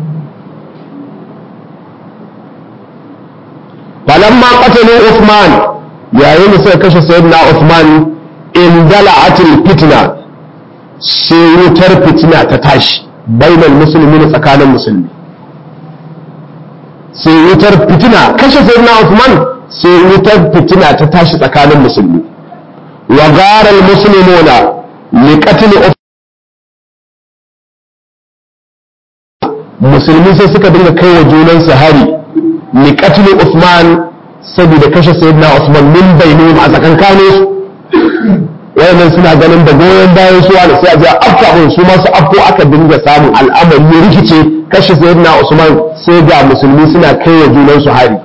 falamma qatalu Usman yayin da suka kashe sayyidina Usman in dala'atil fitna sai wutar fitina ta tashi bainal musulmi tsakanin musulmi sai wutar fitina kashe sayyidina Uthman sai wutar fitina ta tashi tsakanin musulmi wa gara almuslimuna li qatl musulmi sai suka dinga kai wa junan su hari li qatl Uthman saboda kashe sayyidina Uthman min bainihim a tsakankanin su wayannan suna ganin da goyon bayan su wani sai a je afka su masu afko aka dinga samun al'amari ya rikice kashe sayyidina Usman sai ga musulmi suna kai wa junan su hari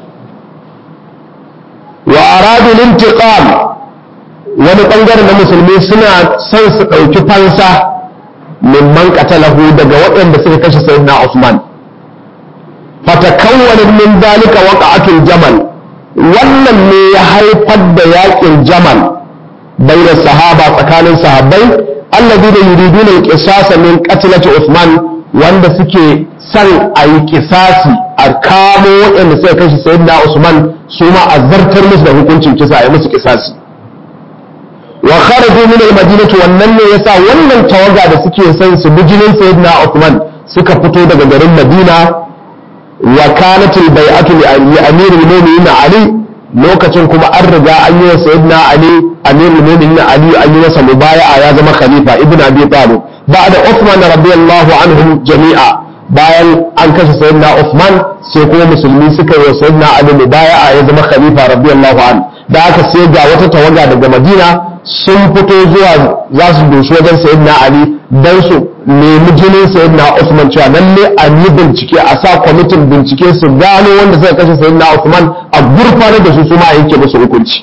wa aradu lintiqam wani bangare na musulmi suna son su dauki fansa mimman qatalahu daga waɗanda suka kashe sayyidina Usman fatakawwana min dalika waqa'atul jamal wannan ne ya haifar da yakin jamal بين الصحابة فكان صحابي الذين يريدون القصاص من قتلة عثمان wanda suke son a yi kisasi a kamo waɗanda suka kashe sayyidina Usman su ma a zartar musu da hukuncin kisa a yi musu kisasi wa kharaju min al-madinati wannan ne yasa wannan tawaga da suke son su bijinin sayyidina Usman suka fito daga garin Madina wa kanat al-bai'atu li amiril mu'minin Ali lokacin kuma an riga an yi wa sayyidina Ali amirul mu'minin Ali an yi masa mubaya'a ya zama khalifa ibn Abi Talib ba'da Uthman radiyallahu anhum jami'a bayan an kashe sayyidina Uthman sai kuma musulmi suka yi wa sayyidina Ali mubaya'a ya zama khalifa radiyallahu anhu da aka sai ga wata tawaga daga Madina sun fito zuwa za su doshi wajen sayyidina Ali dan su nemi jinin sayyidina Uthman cewa lalle a yi bincike a sa kwamitin bincike su gano wanda suka kashe sayyidina Uthman a gurfanar da su su ma yanke musu hukunci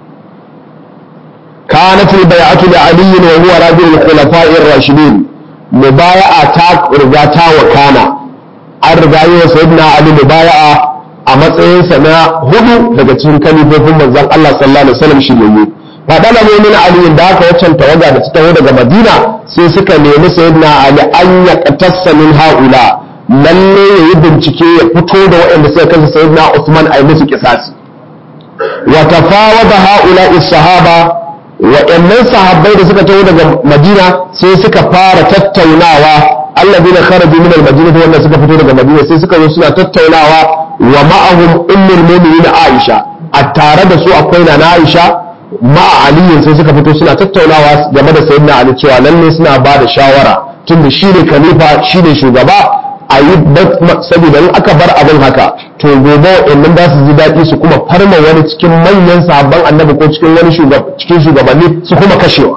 كانت البيعة لعلي وهو رجل الخلفاء الراشدين مبايعة تاك رجاتا وكانا الرجاية سيدنا علي مبايعة a matsayinsa na hudu daga cikin kalifofin manzon Allah sallallahu alaihi wasallam shiryayye fadala ne min Ali da aka waccan tawaga da ta taho daga Madina sai suka nemi sayyidina Ali an ya qatassa min haula lalle yayi bincike ya fito da waɗanda suka kashe sayyidina Usman ai musu kisasi wa tafawada haula sahaba waɗannan sahabbai da suka taho daga madina sai suka fara tattaunawa allazina kharaju min al-madinah wanda suka fito daga madina sai suka zo suna tattaunawa wa ma'ahum ummul mu'minin aisha a tare da su akwai na aisha ma'a aliyin sai suka fito suna tattaunawa game da sayyidina ali cewa lalle suna ba da shawara tunda shine khalifa shine shugaba a yi saboda in aka bar abin haka to gobe waɗannan za su ji daɗi su kuma farma wani cikin manyan sabon annabi ko cikin wani cikin shugabanni su kuma kashewa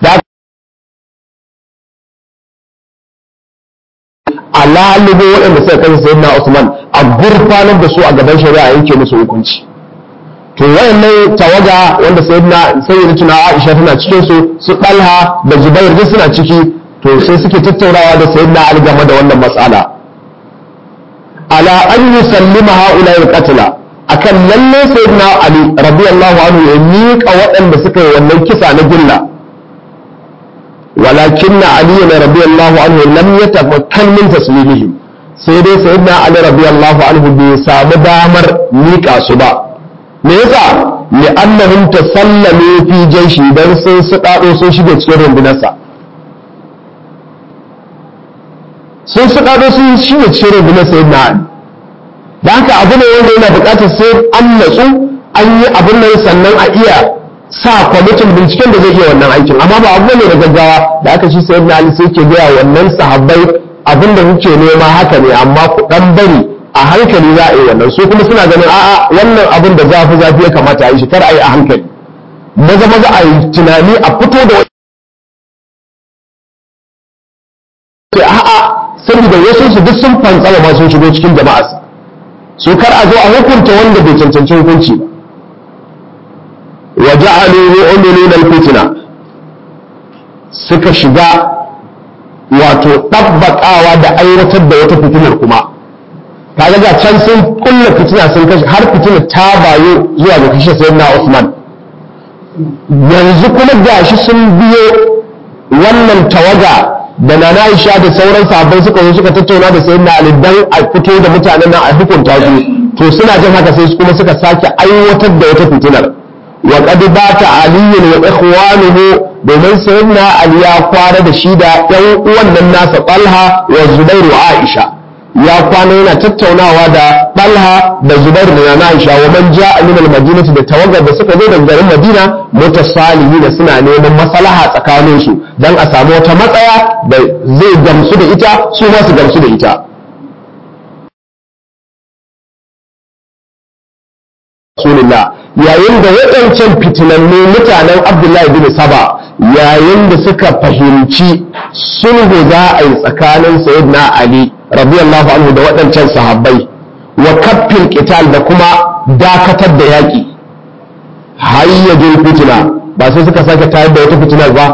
a lalubo waɗanda suka kashe sayyidina Usman a gurfanar da su a gaban shari'a yanke musu hukunci to wayannan tawaga wanda sayyidina sayyidina Aisha tana cikin su su Talha da Zubair duk suna ciki to sai suke tattaunawa da sayyidina ali game da wannan matsala ala an yusallima haula al-qatla akan lalle sayyidina ali radiyallahu anhu ya miƙa waɗanda suka yi wannan kisa na gilla walakin na ali radiyallahu anhu lam yatamakkan min taslimihim sai dai sayyidina ali radiyallahu anhu bai samu damar miƙa su ba me yasa li'annahum tasallamu fi jayshi dan sun suɗaɗo sun shige cikin rundunarsa sun suɗaɗo sun shige cikin rundunar sayyidina ali da haka abu ne wanda yana buƙatar sai an natsu an yi abin nan sannan a iya sa kwamitin binciken da zai iya wannan aikin amma ba abu ne da gaggawa da aka shi sai na ali sai ke gaya wannan sahabbai abin da kuke nema haka ne amma ku dan bari a hankali za a yi wannan su kuma suna ganin a'a wannan abin da zafi zafi ya kamata a yi shi kar a yi a hankali maza maza a yi tunani a fito da wani a'a saboda wasu su duk sun fantsama ma sun shigo cikin jama'arsa su kar a zo a hukunta wanda bai cancanci hukunci ba wa ja'alu yu'minuna al-fitna suka shiga wato ɗabbaƙawa da aiwatar da wata fitinar kuma kaga ga can sun kulla fitina sun kashe har fitinar ta bayo zuwa ga kashe sayyidina Usman yanzu kuma gashi sun biyo wannan tawaga da na Aisha da sauran sahabbai suka zo suka tattauna da sayyidina Ali dan a fito da mutanen nan a hukunta su to suna jin haka sai kuma suka sake aiwatar da wata fitinar wa qad bata Ali wa ikhwanuhu domin sayyidina Ali ya kwana da shi da ɗan uwan nan nasa Talha wa Zubair wa Aisha ya kwana yana tattaunawa da Talha da Zubair da na Aisha wa man ja'a min al-Madinati da tawagar da suka zo daga garin Madina mutasalihin suna neman maslaha tsakanin su dan a samu wata matsaya da zai gamsu da ita su ma su gamsu da ita Rasulullah yayin da waɗancan fitinannu mutanen Abdullahi bin Saba yayin da suka fahimci sulhu za a yi tsakanin Sayyidina Ali radiyallahu anhu da waɗancan sahabbai wa kaffin qital da kuma dakatar da yaƙi hayyajin fitina ba sai suka sake tayar da wata fitinar ba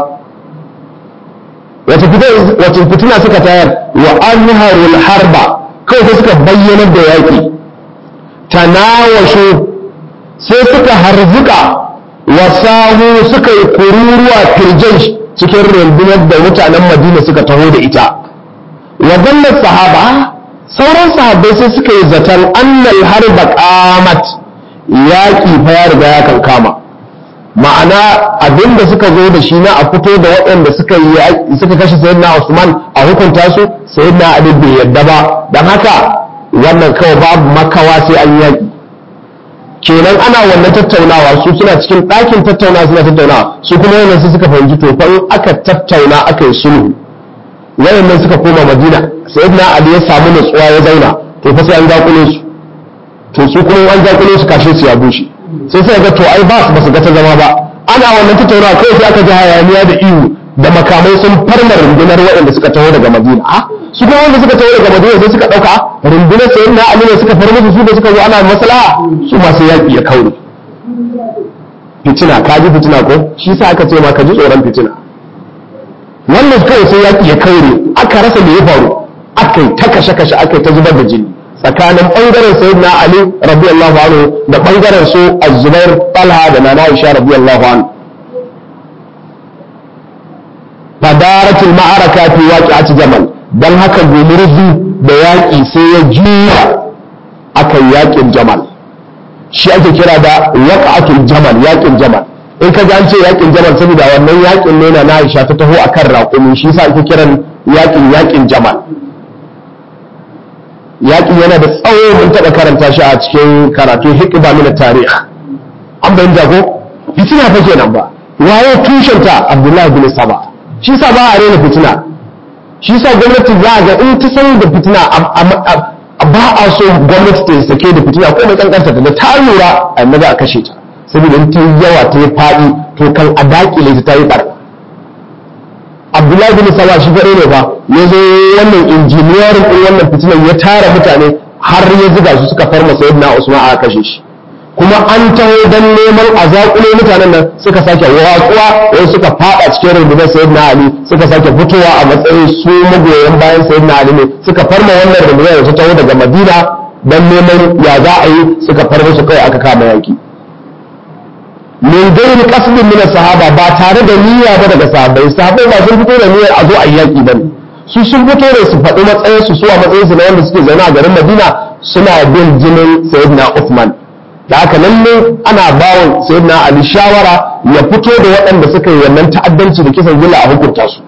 wata fitina suka tayar wa anharul harba kawai sai suka bayyanar da yaƙi tanawashu sai suka harzuka wasahu suka yi kururuwa firjai cikin rundunar da mutanen madina suka taho da ita wadannan sahaba sauran sahabbai sai suka yi zaton annal harba qamat yaƙi fa ya riga ya kankama ma'ana abinda suka zo da shi na a fito da waɗanda suka yi suka kashe sayyidina Usman a hukunta su sayyidina Ali bai yadda ba dan haka wannan kawai babu makawa sai an yaƙi kenan ana wannan tattaunawa su suna cikin ɗakin tattaunawa suna tattaunawa su kuma wannan su suka fahimci to fa in aka tattauna aka yi sulhu wayannan suka koma madina sayyidina ali ya samu nutsuwa ya zauna to fa sai an zakule su to su kuma an zakule su kashe su ya bushe sai sai ga to ai ba su basu ga ta zama ba ana wannan tattaunawa kai sai aka ji hayaniya da ihu da makamai sun farma rundunar waɗanda suka taho daga madina a su kuma wanda suka taho daga madina sai suka ɗauka rundunar sayyidina ali ne suka farma su da suka zo ana maslaha su masu yaƙi ya kaure fitina ka ji fitina ko shi sa aka ce ma ka ji tsoron fitina wannan kawai sai yaƙi ya kaure aka rasa me ya faru aka yi ta kashe-kashe aka yi ta zubar da jini tsakanin ɓangaren sayyidina ali radiyallahu anhu da ɓangaren su az-zubair talha da nana aisha radiyallahu anhu fadaratul ma'araka fi waqi'ati jamal dan haka gumurzu da yaƙi sai ya juya aka yaƙin jamal shi ake kira da waqa'atul jamal yaƙin jamal in ka ji an ce yaƙin jamal saboda wannan yaƙin ne na Aisha ta taho akan raƙumi shi yasa ake kiran yaƙin yaƙin jamal yaƙin yana da tsawo mun taɓa karanta shi a cikin karatu hikba min tarikh an bayyana jago fitina fa kenan ba waye tushenta Abdullahi bin Saba shi yasa ba a rena fitina shi yasa gwamnati za ga in ta san da fitina ba a so gwamnati ta sake da fitina ko mai kankanta ta da ta lura annabi a kashe ta saboda in ta yawa ta yi faɗi to kan a dakile ta ta yi ɓarna abdullahi bin saba shi gare ne ba ya zo wannan injiniyarin ɗin wannan fitinan ya tara mutane har ya ziga su suka farma sayyidina usman a kashe shi kuma an taho don neman a zaƙulo mutanen nan suka sake watsuwa wai suka fada cikin rundunar sayyidina ali suka sake fitowa a matsayin su magoyan bayan sayyidina ali ne suka farma wannan rundunar da ta taho daga madina don neman ya za a yi suka farma su kai aka kama yaki min gairi kasbin min sahaba ba tare da niyya ba daga sahabbai sahabbai ba sun fito da niyyar a zo a yaki bane su sun fito da su faɗi matsayin su a matsayin su na wanda suke zaune a garin Madina suna bin jinin Sayyidina Uthman da haka lalle ana bawa Sayyidina Ali shawara ya fito da waɗanda suka yi wannan ta'addanci da kisan gilla a hukunta su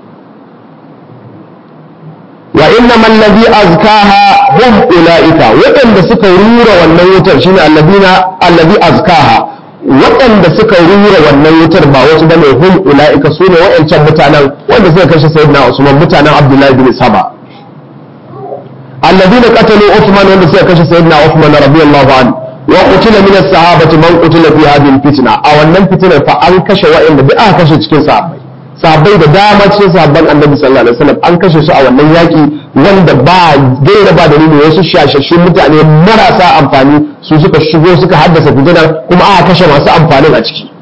wa inna man ladhi azkaha hum ulaika waɗanda suka rura wannan wutar shine alladina alladhi azkaha waɗanda suka rura wannan wutar ba wasu bane hum ula'ika su ne wa'ancan mutanen wanda suka kashe sayyidina Usman mutanen Abdullahi bin Saba alladina qatalu Uthman wanda suka kashe sayyidina Uthman radiyallahu anhu wa qutila min as-sahabati man qutila fi hadhihi fitna a wannan fitnar fa an kashe wa'anda bi aka kashe cikin sahabbai sahabbai da dama cikin sahabban Annabi sallallahu alaihi wasallam an kashe su a wannan yaki wanda ba gaira ba dalili wasu shashashin mutane marasa amfani su suka shigo suka haddasa fitinar kuma aka kashe masu amfanin a ciki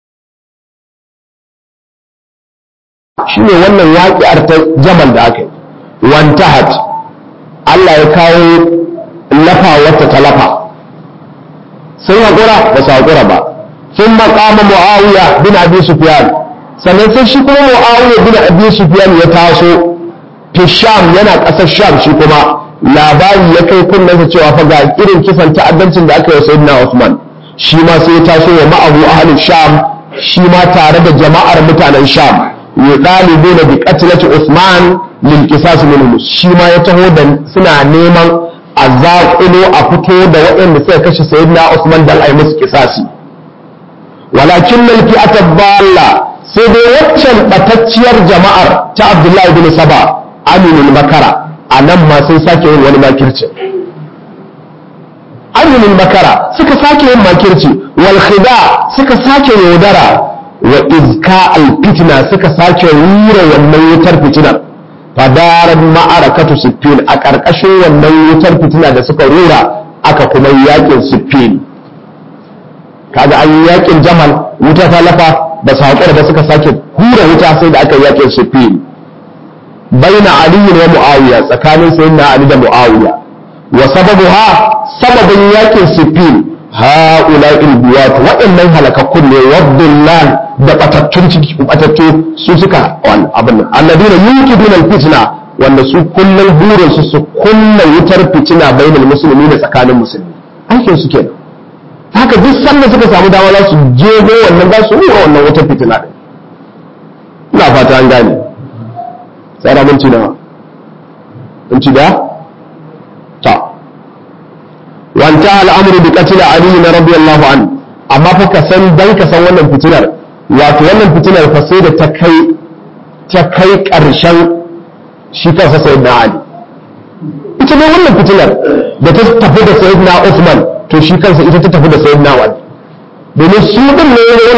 shi ne wannan waƙiyar ta jamal da aka yi wantahat Allah ya kawo lafa wata ta lafa sun haƙura ba su haƙura ba sun maƙama mu'awiya bin abi sufyan sannan sai shi kuma mu'awiya bin abi sufyan ya taso fi sham yana ƙasar sham shi kuma labari ya kai kunnensa cewa fa ga irin kisan ta'addancin da aka yi sayyidina Uthman shi ma sai ya taso wa ma'abu ahlul sham shi ma tare da jama'ar mutanen sham yudalibuna bi qatlati Uthman lil qisas minhum shi ma ya taho da suna neman a zaƙulo a fito da waɗanda suka kashe sayyidina Uthman dan ai musu kisasi walakin lal fi'ata dalla sai dai waccan batacciyar jama'ar ta Abdullahi bin Saba aminul makara a nan ma sun sake yin wani makirci aminin makara suka sake yin makirci wal khida suka sake yaudara wa izka al fitna suka sake rura wannan wutar fitinar fadarar ma'arakatu siffin a ƙarƙashin wannan wutar fitina da suka rura aka kuma yakin siffin kaga an yi yakin jamal wuta ta lafa ba su haƙura ba suka sake hura wuta sai da aka yi yakin siffin baina ali wa muawiya tsakanin sayyidina ali da muawiya wa sababuha sababin yakin siffin ha'ula'il biyat waɗannan halakakkun ne waddullan da batattun ciki batattu su suka wani abin nan alladina yuqiduna alfitna wanda su kullun burin su su kunna wutar fitina bainal musulmi da tsakanin musulmi aikin su kenan haka duk sanda suka samu dama za su jego wannan za su hura wannan wutar fitina din ina fata an gane tsara minti nawa minti da ta wanta al'amuru bi qatl ali na radiyallahu anhu amma fa ka san dan ka san wannan fitinar wato wannan fitinar fa sai da ta kai ta kai karshen shi kansa sayyidina ali ita ne wannan fitinar da ta tafi da sayyidina Uthman to shi kansa ita ta tafi da sayyidina ali domin su din ne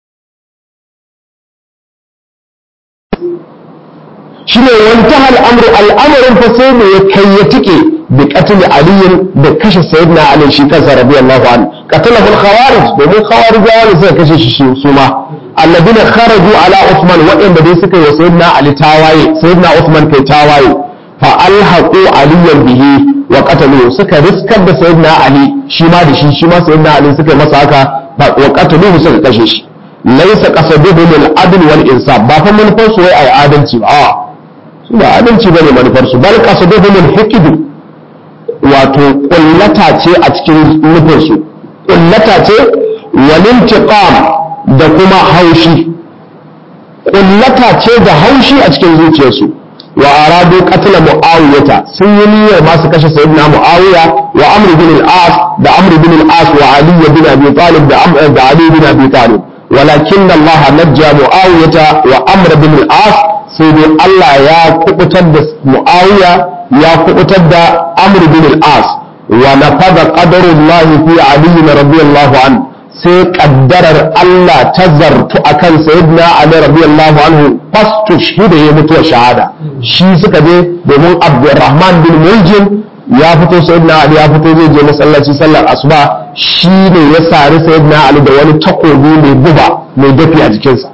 shi ne wanta al'amuru al'amarin fa sai da ya kai ya tike bi qatl ali da kashe sayyidina ali shi kansa radiyallahu anhu qatalahu al-khawarij domin khawarijawa ne suka kashe shi su ma alladina kharaju ala usman waɗanda dai suka yi sayyidina ali tawaye sayyidina usman kai tawaye fa alhaqu aliyan bihi wa qataluhu suka riskar da sayyidina ali shi ma da shi shi ma sayyidina ali suka yi masa haka wa qataluhu suka kashe shi laysa qasaduhum al-adl wal insaf ba fa manufar su wai ai adalci ba a su ba adalci bane manufar su bal qasaduhum al-hiqd wato kullata ce a cikin nufin su kullata ce wal intiqam da kuma haushi kullata ce da haushi a cikin zuciyarsu wa aradu qatla muawiyata sun yi niyyar ma su kashe sayyidina muawiya wa amr bin al-as da amr bin al-as wa ali bin abi talib da amr da ali bin abi talib walakin Allah najja muawiyata wa amr bin al-as sai dai Allah ya kubutar da muawiya ya kubutar da amr bin al-as wa nafada qadarullahi fi ali radiyallahu anhu sai kaddarar Allah ta zartu akan sayyidina Ali radiyallahu anhu fastu shida ya mutuwa shahada shi suka je domin Abdurrahman bin Muljim ya fito sayyidina ali ya fito zai je masallaci sallar asuba shi ne ya sari sayyidina ali da wani takobi mai guba mai dafi a jikinsa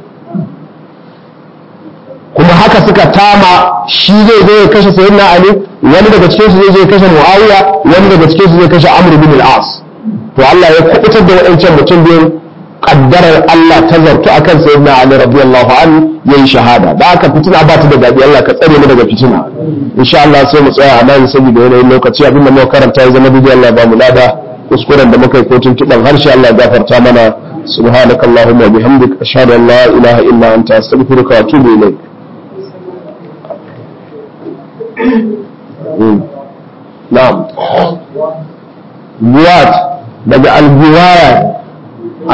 kuma haka suka tama shi zai zo ya kashe sayyidina ali wani daga cikin su zai je kashe muawiya wani daga cikin su zai kashe amr bin al-as to Allah ya kubutar da waɗancan mutum biyun kaddarar Allah ta zartu akan sayyidina ali radiyallahu anhu yayin shahada da aka fitina ba ta da dadi Allah ka tsare mu daga fitina insha Allah sai mu tsaya a nan saboda yanayin lokaci abinda muka karanta ya zama bidiyon Allah ba mu lada kuskuren da muka yi kotun kidan harshe Allah ya gafarta mana subhanakallahumma wa bihamdik ashhadu an la ilaha illa anta astaghfiruka wa atubu ilayk na'am buwat daga albuwaya